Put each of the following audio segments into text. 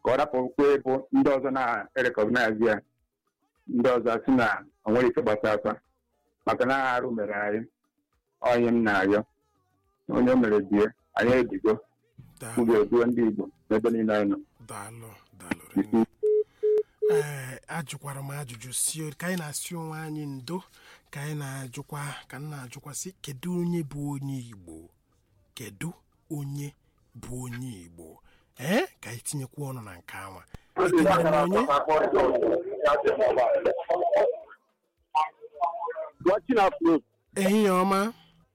ka ọ rapụkwa ịbụ ndị ọzọ na-erekọgnaiz ya ndị ọzọ si na o nwere ike gbasa afa maka na arụ mere anyị onye m na-arịọ onye o mere bie anyị ebigo daalụ m ga-eduo ndị Igbo n'ebe niile anyị nọ daalụ daalụ rinne ee ajụkwara m ajụjụ si ka anyị na-asị onwe anyị ndo ka anyị na-ajụkwa ka m na-ajụkwa sị kedu onye bụ onye igbo kedu onye bụ onye igbo ee ka anyị tinyekwa ọnụ na nke anwa ekelere m onye watching afro ehihie ọma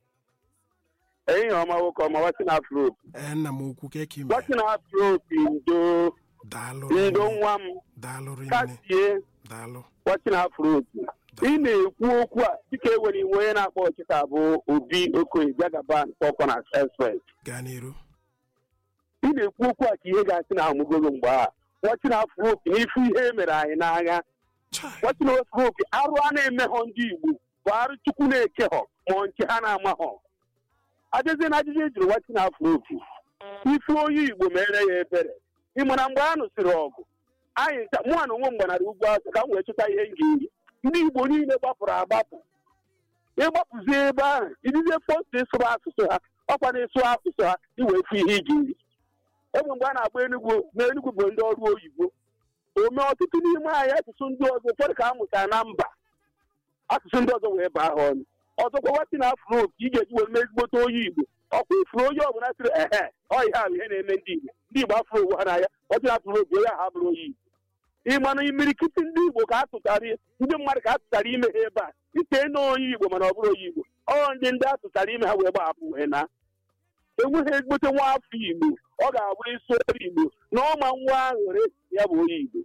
ehihie ọma nwoke ọma watching afro ee nna m okwu ka eke mere watching afro ndo daalụ ndo rinne nwa m daalụ rinne kasie daalụ watching afro ị na-ekwu okwu a dịka enwere iwu onye na-akpọ ọchịta bụ obi okoye jagaban pọpọna express gaa n'iru ị na-ekwu okwu a ka ihe ga-asị na amụgogo mgbe a watching afro n'ifu ihe e mere anyị n'agha Chai, watching afro arụ a na-emeghọ ndị igbo bụ arụ chukwu na-ekehọ ma nke ha na-amaghọ ajụzie na ajụjụ ejiri watching afro ife onye igbo mere ya ebere ị mara mgbe a nụsịrị ọgụ anyị ncha mụnwa na onwe m gbanara ugwu azụ ka m wee chụta ihe m ga-eri ndị igbo niile gbapụrụ agbapụ ịgbapụzie ebe ahụ idizie post ịsụrụ asụsụ ha ọkwa na-ịsụ asụsụ ha iwee fụ ihe ị ga-eri egbe mgbe a na-agba enugwu na enugwu bụ ndị ọrụ oyibo ome ọtụtụ n'ime anyị asụsụ ndị ọzọ ụfọdụ ka a mụtara na mba asụsụ ndị ọzọ wee baa ha ọnụ ọzọkwa wati na afro ka ị ga-eji wee mee ezigbote onye igbo ọkwa ifuru onye ọbụla sịrị ehe ọ ihe ahụ ihe na-eme ndị igbo ndị igbo afro ụwa n'anya wati na afro obi onye ahụ abụrụ onye igbo ịmanụ imirikiti ndị igbo ka a tụtara ndị mmadụ ka a tụtara ime ha ebe a ite na onye igbo mana ọ bụrụ onye igbo ọ ndị ndị a tụtara ime ha wee gbahapụ wee na enweghị ezigbote nwa afọ igbo ọ ga-abụ isi ọrụ igbo na ọma nwa aṅụrị ya bụ onye igbo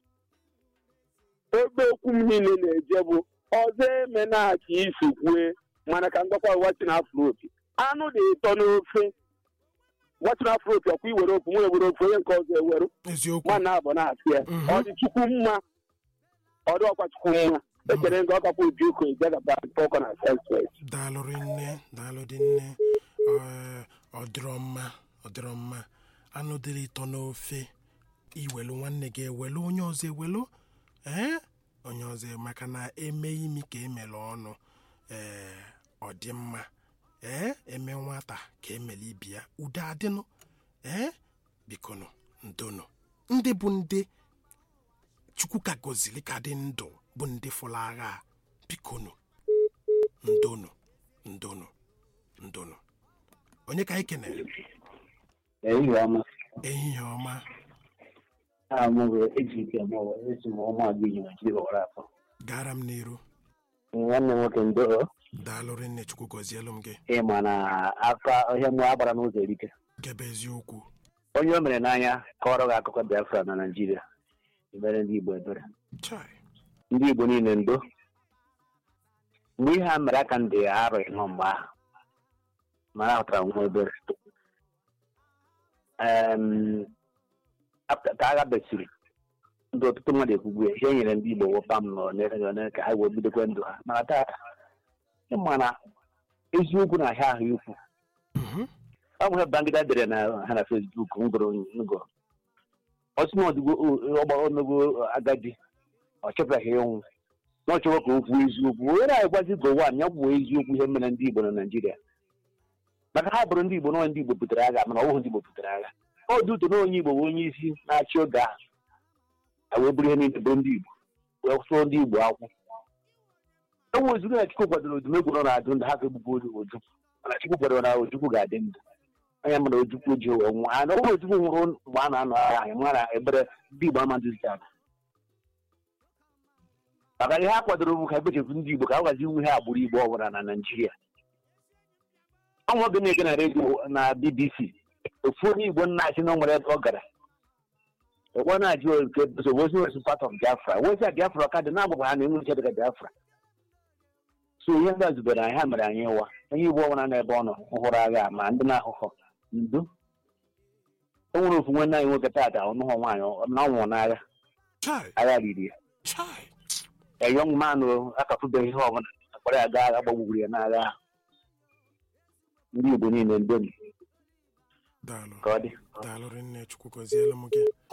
ebe okwu m niile na-eje bụ ọzọ eme na ka isi kwue mana ka ngakwa wachin afropi anụ dị-eto n'ofe wachin afropi ọkwa iwere ofu nwere were ofu onye nke ọzọ ewere eziokwu nwanne abụ na-asị ya Mhm. ọ dị chukwu mma ọ dị ọkwa chukwu mma ekele nke ọkapụ obi oko ijegaba pọkọ na senswes daalụ rinne daalụ dị nne Ee, ọ dịrọ mma ọ dịrọ mma anụ dịrị ịtọ n'ofe iwelu nwanne gị ewelu onye ọzọ ewelu ee onye ọzọ maka na eme imi ka emere ọnụ ee ọ dị mma ee eme nwata ka emere ibi ya udo adịnụ ee bikonu ndonu ndị bụ ndị chukwu ka gozili ka dị ndụ bụ ndị fụrụ agha a, bikonu ndonu ndonu ndonu onye ka anyị kenere ehihie ọma ehihie ọma aha m bụ ejike m esi m ọma agbịghị naijiria ọwara afọ gara m n'iru nwanne m nwoke ndo daalụ rinne chukwu gọzielu m gị ịma na aka ọhịa mụ agbara n'ụzọ erike gebe eziokwu onye o mere n'anya kọrọ gị akụkọ biafra na naijiria ebere ndị igbo ebere chai ndị igbo niile ndo mgbe ihe a mere aka ndị arọ ịnọ mgbe ahụ mana ahụtara nwa ebere Em, ap- ka agha besiri ndị ọtụtụ mmadụ ekwugbu ya ihe nyere ndị igbo wụpa m nọ n'ere one ka ha wee bidokwe ndụ ha mana tata ịma na eziokwu na ahịa ahụ ikwu Mhm. ọ bụ ihe bangida dere na ha na fesbuk m gụrụ ngụrụ ọsị na ọdịgo ọgbara onogo agadi ọ chọpụtaghị ịnwụ na ọ chọrọ ka o kwuo eziokwu onye na-agwazi gowan ya kwuo eziokwu ihe mere ndị igbo na naijiria maka ha bụrụ ndị igbo na ndị igbo butere agha mana ọ bụghị ndị igbo butere agha ọ dị ụtọ na onye igbo bụ onye isi na-achị oge ahụ a wee bụrụ ihe niile bụrụ ndị igbo wee sụọ ndị igbo akwụ enwe ozugbo na chukwu kwadoro odumegwu nọ na-adụ ndụ ha ga-egbugbu oju mana chukwu kwadoro na ojukwu ga-adị ndụ onye mana ojukwu ji wee nwụọ ana ọbụrụ ojukwu nwụrụ mgbe a na-anọ agha anyị mara ebere ndị igbo amadụzi ala maka ihe a kwadoro bụ ka ebechefu ndị igbo ka a gwazi iwu ihe agbụrụ igbo ọbụla na naijiria ọnwa oge na-ege na redio na bbc ofu onye igbo nna achị na o nwere ebe ọ gara ekwe na-ajụ nke nsogbu ozi nwere part of biafra wezi biafra ka dị na-agbagba ha na enwe nche dịka biafra so ihe ndị a zubere anyị ha mere anyị ịwa onye igbo ọbụla n'ebe ọ nọ hụrụ agha ma ndị na-ahụhọ ndo o nwere ofu nwanne anyị nwoke taata ọnụhọ nwaanyị na ọ nwụrụ n'agha chai agha riri ya chai a young man o akapụbeghị ihe ọbụla akpọrọ ya gaa agha gbagburu ya n'agha ahụ ndị igbo niile ndo daalụ ka ọ dị daalụ rinne chukwu gọzielu m gị